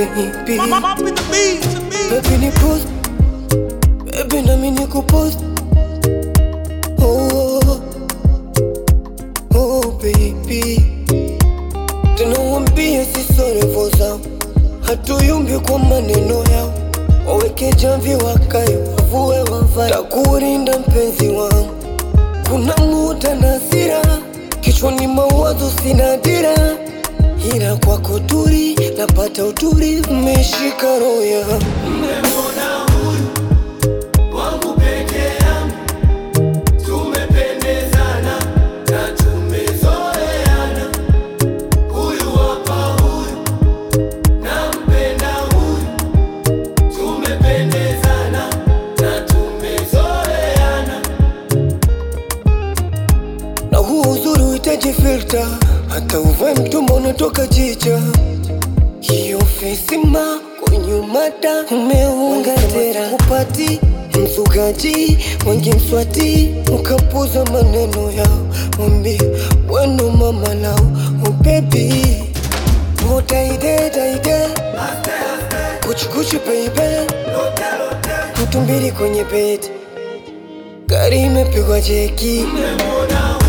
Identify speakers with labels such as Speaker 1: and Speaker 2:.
Speaker 1: baby
Speaker 2: Up in the beat, to me.
Speaker 1: Baby ni post Baby nami ni kupost oh, oh baby Tunawambia sisi revo zao Hatuyumbi kwa maneno yao Waweke jamvi wakae wavue wavae Takurinda mpenzi wangu Kuna muda na hasira Kichwani mawazo sina dira Ila kwako turi napata uturi Umeshika roho yangu
Speaker 3: wangu peke yangu, tumependezana na tumezoeana. Huyu hapa huyu, nampenda huyu, tumependezana na tumezoeana.
Speaker 1: na huu uzuri uhitaji filter, hata uvae mtumba unatoka jicha. Hiyo fesima kunyumata umeunga tera upati msugaji wengi mswati ukapuza maneno yao mwambie weno mama lao ubebi utaidetaide kuchikuchi beibe mtu mbili kwenye bedi gari imepigwa jeki
Speaker 3: Mbona